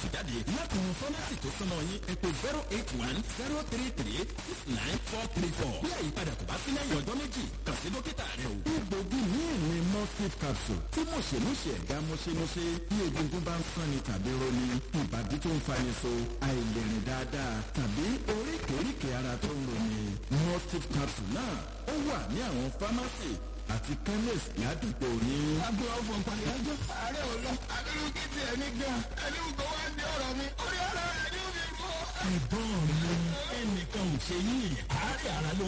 capsule jáde láti mú fọ́nẹ́sì tó súnmọ́ yín ẹ pé zero eight one zero three three six nine four three four bí àyípadà kò bá sí lẹ́yìn ọjọ́ méjì kàn sí dókítà rẹ o. egbògi míì ni mustif capsule tí mọ̀ṣẹ̀mọ̀ṣẹ̀ ẹ̀dá mọ̀ṣẹ̀mọ̀ṣẹ̀ bí egungun bá ń sanni tàbí roni ìbàdí tó ń fani so àìlèrìn dáadáa tàbí oríkèéríkèé ara tó ń roni mustif capsule náà ó wà ní àwọn fámásì àti chemist ládùúgbò yín. agbo ọ̀fọ̀ pàyájọ́ ààrẹ ò lọ abirú kí tiẹ̀ ní gan ẹni gbogbo wá ń di ọ̀rọ̀ mi orí ara rẹ̀ ni ó fi kọ́. ẹ̀gbọ́n mi ẹnìkan ò ṣe yín àárẹ̀ ara ló